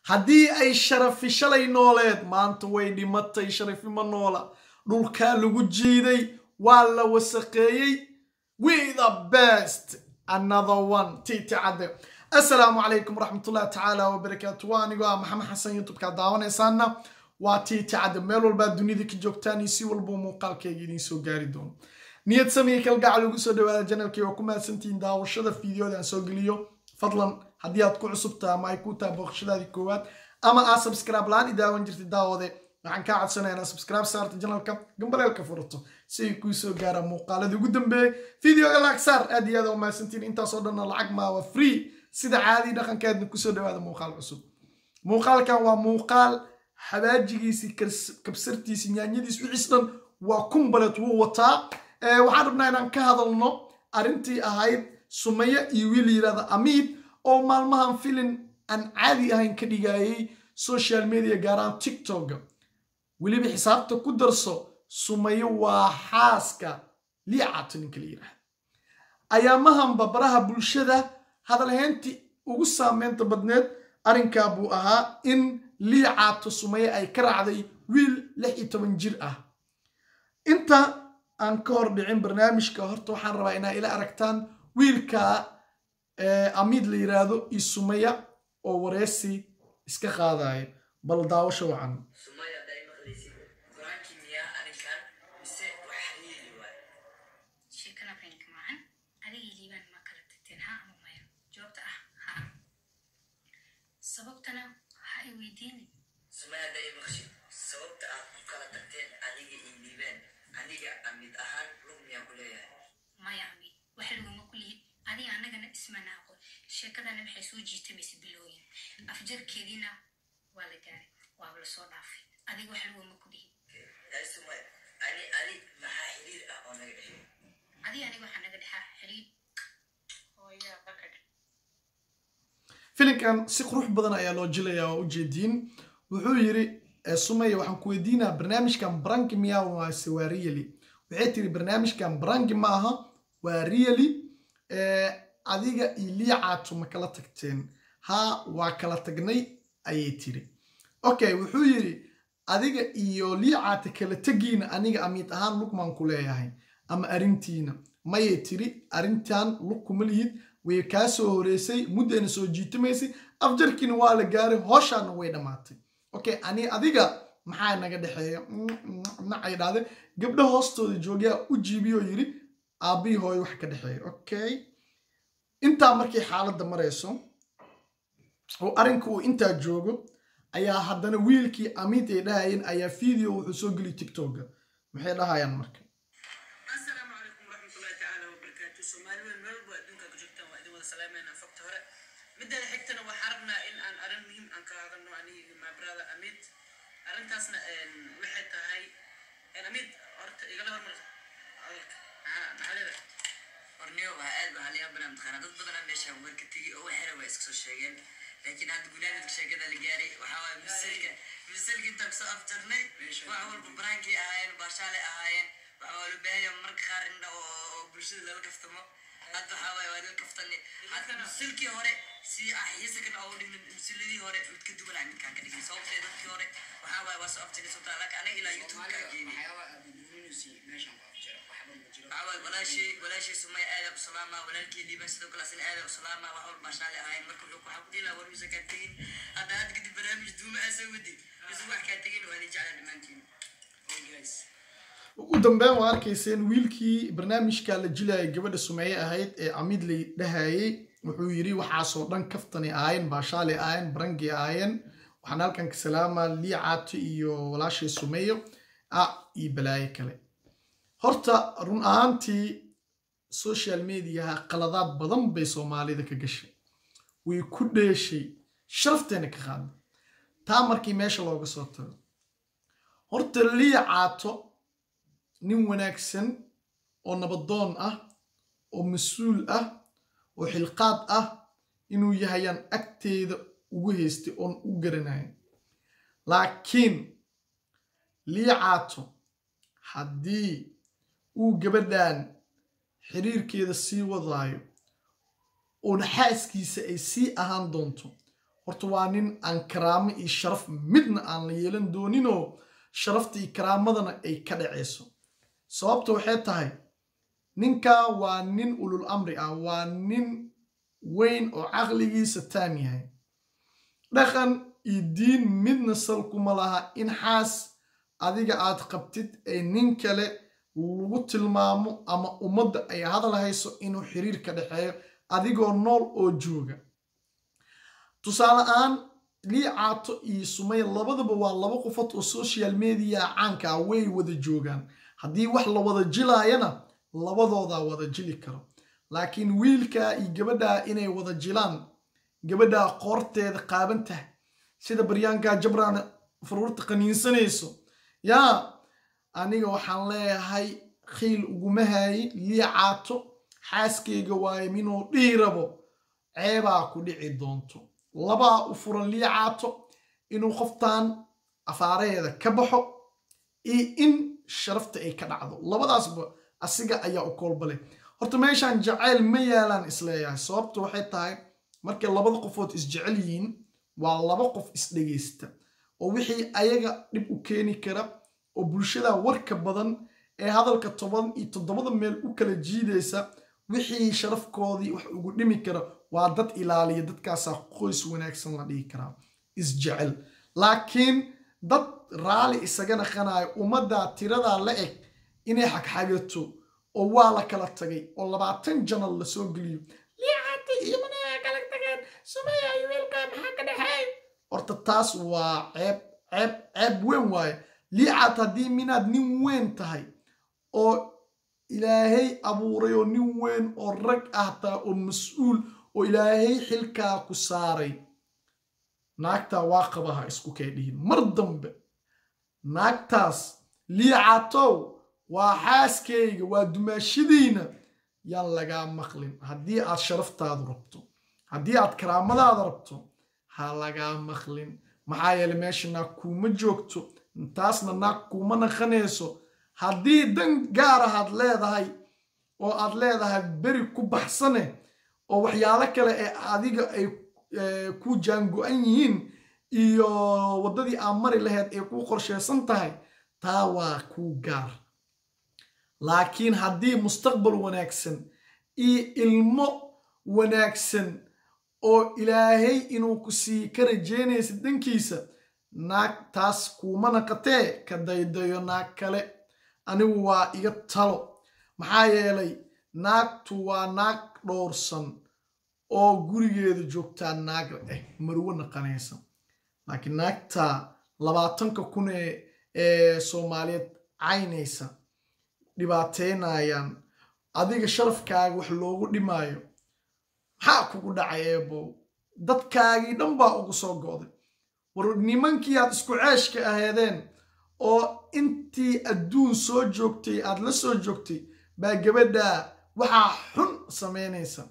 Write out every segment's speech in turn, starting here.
haddii ay sharafi shalay nooleed maanta way dhimatay sharafi ma noola dhulkaa lagu jiiday waa la wasaqeeyey we the best another one titi cadde assalaamu calaykum waraxmatullahi tacaala wabarakaatu waa anigoo ah maxamed xasan youtubeka daawanaysaana waa titi cadde meel walbaa dunida ka joogtaan iyo si walbuu muuqaalkayga idiin soo gaari doono niyad samiya kalgacal ugu soo dhawaada janalkii waa ku mahadsantihiin daawashada fiideoda aan soo geliyo fadlan haddii aad ku cusubtaha ama ay ku taha booqashadaadii koowaad ama aad subscribe la-aan i daawan jirtay daawade waxaan kaa codsanaya inaad subscribe saarta janalka gambaleelka furato si ay kuu soo gaaraan muuqaaladii ugu dambeeyey videoga laag saar aad iyo aad waa mahadsantihiin intaasoo dhanna lacag maa waa free sida caadii dhaqankeedna kusoo dhawaada muuqaal cusub muuqaalkan waa muuqaal xabaajigiisii kabsartiisi nyaanyadiis wixiis dhan waa kumbalet wuu wataa waxaan rabnaa inaan ka hadalno arrintii ahayd sumaye iyo wiil yirahda amiid oo maalmahan filin aan caadi ahayn ka dhigayay social media gaaraan tiktoka weliba xisaabta ku darso sumaye waa xaaska liicato ninka la yirahda ayaamahanba baraha bulshada hadalhayntii ugu saameynta badneed arrinkaa buu ahaa in liicaato sumaye ay ka raacday wiil lix iyo toban jir ah inta aan ka hor dhicin barnaamijka horta waxaan rabaa inaa ila aragtaan wiilka amiid la yiraahdo iyo sumaya oo wareysi iska qaadaya bal daawasho wacan sababtana ha i weydiini sumayada i maqshid sababta aad ku kala tagteen adiga iyo liibaan aniga amid ahaan lug miyaan ku leeyahay maya ami wax laguma ku lihid adiga annagana ismana aqoon sheekadana waxay soo jiitamaysa bilooyin afjarkeediina waa la gaaray waaba lasoo dhaafay adiga wax laguma ku lihid yaay sumaya ani adi maxaa xiriir ah oo naga dhexeeyo adiga aniga waxaa naga dhexaa xiriir hooya bakadh filinkan si qurux badan ayaa loo jilayaa oo ujeediin wuxuu yiri sumaya waxaan ku weydiinaa barnaamijkan branki miyaa waase waa really waxay tiri barnaamijkan branki ma aha waa really adiga iyo liicaato ma kala tagteen ha waa kala tagnay ayay tiri okay wuxuu yiri adiga iyo liicaata kala tegiina aniga amiid ahaan lugmaan ku leeyahay ama arrintiina mayay tiri arrintan lug kuma lihid way kaa soo horeysay muddayna soo jiitamaysay afjarkiina waa la gaaray hooshaana way dhammaatay okay ani adiga maxaa naga dhexeeya nacay dhahde gabdha hoostooda joogyaa u jiibiyoo yiri aabbihii hooyo wax ka dhexeeya okay intaa markay xaaladda marayso oo arrinka uu intaa joogo ayaa haddana wiilkii amiid ay dhahayeen ayaa video wuxuu soo geliy tiktoka maxay dhahayaan marka asalaamu calaykum waraxmatullahi tacaala wabarakaatu soomaaliweyn meel walba adduunka ku joogtaan waa idin wada salaameynaa fogta hore mideeda xigtana waxaa rabnaa in aan arrin muhiim aan ka hadalno aniga my brother amid arrintaasna waxay tahay amid horta igala hormar hadalka maxaa maxaa leedahay horniyo waa aad baa haliyaa banaa mataqaanaa dad badanaa meesha warka tegay oo waxyara waa iska soo sheegeen laakiin hadda gunaanadka sheekada la gaaray waxaa waaye misalka misalka intaan kusoo afjarnay wax walba baraankii ahaayeen baashaale ahaayeen waxaa waa loo baahanya marka qaar in oo bulshada lala kaftamo hadda waxaa waaye waa lala kaftanay hadda misalkii hore si xiisakan oo dhigna misaladii hore mid ka duwan aan midkaan ka dhigay sababtee dadkii hore waxaa waaye waa soo afjarnay sababta laakiin anaga ilaa youtube kaa geeyay walaashii walaashii sumay aada u salaamaa walaalkii liibaan sidoo kale asina aada u salaamaa wax walba shaale ahayn marka wuxuu waxaa ku dhilaa war misa kaa tegin hadda hadda kadib barnaamij duuma aa soo wadi mise wax kaa tegin waa idin jeclaa dhammaantiin ugu dambeyn waa arkayseen wiilkii barnaamijka la jilayay gabadha sumeeye ahayd ee amiid lay dhahayay wuxuu yiri waxaasoo dhan kaftani ahaayeen baashaale ahaayeen barangi ahaayeen waxaan halkan ka salaamaa liicaato iyo walaashii sumeeyo ah iyo balaayo kale horta run ahaantii social mediaha qaladaad badan bay soomaalida ka gashay way ku dheeshay sharafteena ka qaada taa markii meesha looga soo tago horta liicaato nin wanaagsan oo nabadoon ah oo mas-uul ah oo xilqaad ah inuu yahayaan agteeda ugu haystay oon u garanayn laakiin liicaato haddii uu gabadhan xiriirkeeda sii wadaayo oona xaaskiisa ay sii ahaan doonto horta waa nin aan karaamo iyo sharaf midna aan la yeelan dooninoo sharafta iyo karaamadana ay ka dhacayso sababta waxay tahay ninkaa waa nin ulul amri ah waa nin weyn oo caqligiisa taam yahay dhaqan iyo diin midna salkuma laha in xaas adiga aad qabtid ee nin kale lagu tilmaamo ama ummadda ay hadal hayso inuu xiriir ka dhexeeyo adigoo nool oo jooga tusaale ahaan lii caato iyo sumaya labadaba waa laba qofood oo social media caanka ah way wada joogaan haddii wax la wada jilaayana labadoodaa wada jili karo laakiin wiilkaa iyo gabadhaa inay wada jilaan gabadhaa qoorteeda qaaban tahay sida baryaankaa jabraan faruurta qaniinsanayso yaa aniga waxaan leeyahay khiil uguma haayi lii caato xaaskeyga waaye minuu dhihi rabo ceebaa ku dhici doonto labaa u furan lii caato inuu qoftan afaaraheeda ka baxo iyo in sharafta ay ka dhacdo labadaasba asiga ayaa u koolbale horta meeshaan jacayl ma yaalaan isleeyahay sababta waxay tahay markay labada qofood isjecel yihiin waa laba qof isdhegaysta oo wixii ayaga dhib u keeni kara oo bulshada warka badan ee hadalka toban iyo toddobada meel u kala jiidaysa wixii sharafkoodii wax ugu dhimi kara waa dad ilaaliya dadkaasaa qoys wanaagsan la dhihi karaa isjecel laakiin dad raali isaga naqanayo ummaddaa tiradaa la eg inay xagxagato oo waa la kala tagay oo labaatan janal lasoo geliyo liicata iyo managa kala tageen sumaya iyo wiilkaa maxaa ka dhexeey horta taas waa ceeb ceeb ceeb weyn waaye liicaat haddii minaad nin weyn tahay oo ilaahay abuuray oo nin weyn oo rag ah taa oo mas-uul oo ilaahay xilkaa ku saaray naagtaa waa qabaha isku kay dhihin mar dambe naagtaas liicatow waa xaaskayga waa dumaashadiina yaan lagaa maqlin haddii aad sharaftaadu rabto haddii aad karaamadaada rabto ha lagaa maqlin maxaa yeele meesha naag kuuma joogto taasna naag kuuma naqanayso haddii dan gaar ahaad leedahay oo aad leedahay beri ku baxsane oo waxyaalo kale ee adiga ay ku jaango-an yihiin iyo waddadii aad mari lahayd ay kuu qorsheysan tahay taa waa kuu gaar laakiin haddii mustaqbal wanaagsan iyo ilmo wanaagsan oo ilaahay inuu ku sii ka rajeynaysa dankiisa naag taas kuuma naqatee ka daydayo naag kale anigu waa iga talo maxaa yeelay naagtu waa naag dhowrsan oo gurigeeda joogtaa naag eh marwo naqanaysa laakiin naagta labaatanka kun ee soomaaliyeed caynaysa dhibaateynayaan adiga sharafkaaga wax loogu dhimaayo maxaa kugu dhacay eebow dadkaagii dhan baa ugu soo go'day war nimankii aad isku ceeshka aheedeen oo intii adduun soo joogtay aad la soo joogtay baa gabadhaa waxaa xun samaynaysa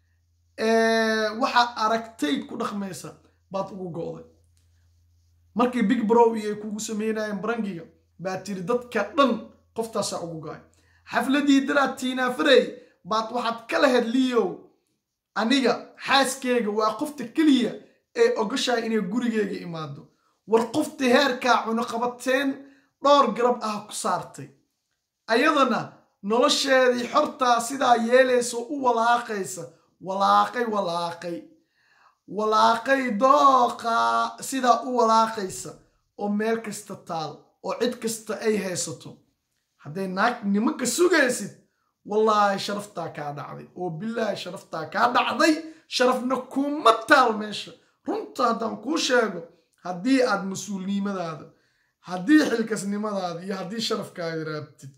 waxaa aragtay ku dhaqmaysa baad ugu go'day markii big brow iyo ay kugu sameynayeen barangiga baa tiri dadka dhan qoftaasaa ugu go'ay xafladii daraad tiinaafarey baad waxaad ka lahayd liyow aniga xaaskeyga waa qofta keliya ee ogashahay inay gurigeyga imaado war qofta heerkaa cunuqabateen dhowr garab ah ku saartay ayadana nolosheedii xortaa sidaa yeelaysa u walaaqaysa walaaqay walaaqay walaaqay dooqaa sidaa u walaaqaysa oo meel kasta taal oo cid kasta ay haysato hadday naag nimanka sugaysid wallaahi sharaftaa kaa dhacday oo bilaahi sharaftaa kaa dhacday sharafna kuma taal meesha runta haddaan kuu sheego haddii aad mas-uulnimadaada haddii xilkasnimadaada iyo haddii sharafkaaga raabtid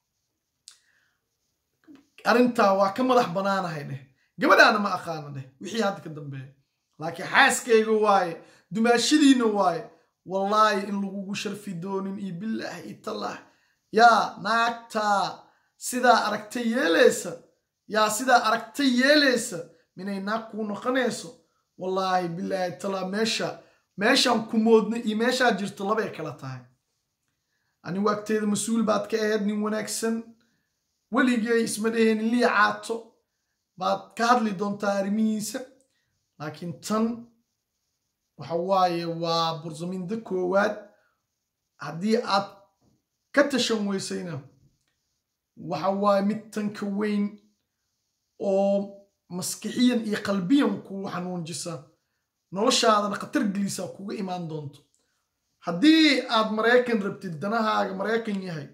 arrintaa waa ka madax banaanahay dheh gabadhaana ma aqaana dheh wixii hadda ka dambeeya laakiin xaaskayga waaye dumaashadiina waaye wallaahi in lagugu sharfi doonin iyo bilaah iyo tallaah yaa naagtaa sidaa aragtay yeelaysa yaa sidaa aragtay yeelaysa minay naag kuu noqonayso wallaahi bilaahi talaa meesha meeshaan ku moodna iyo meeshaa jirto labay kala tahay anigu agteeda mas-uul baad ka ahayd nin wanaagsan weligay isma dheheenin lii caato baad ka hadli doontaa arrimihiisa laakiin tan waxa waaye waa bursaminda koowaad haddii aad ka tashan weysayna waxa waaye mid tanka weyn oo maskixiyan iyo qalbiyan kugu xanuunjisa noloshaadana khatar gelisa kuga imaan doonto haddii aad maraykan rabtid danahaaga maraykan yahay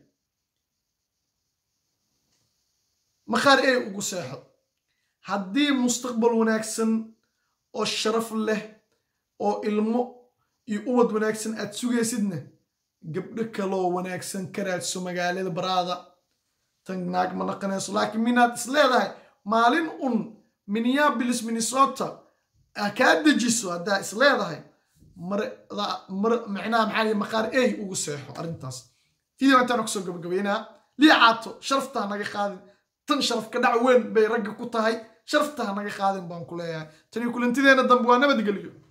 makhaar ey ugu seexo haddii mustaqbal wanaagsan oo sharaf leh oo ilmo iyo ubad wanaagsan aad sugaysidna gabdho kaloo wanaagsan ka raadso magaalada baraada tan naag ma naqanayso laakiin minaad is leedahay maalin un minneapolis minnesota kaa dejiso haddaa is leedahay micnaha maxaa maqaar ey ugu seexo arrintaas video intaan kusoo gabagabeynaa liicaato sharaftaa naga qaadin tan sharaf ka dhac weyn bay ragga ku tahay sharaftaa naga qaadin baan ku leeyahay tani kulantideena dambe waa nabadgelyo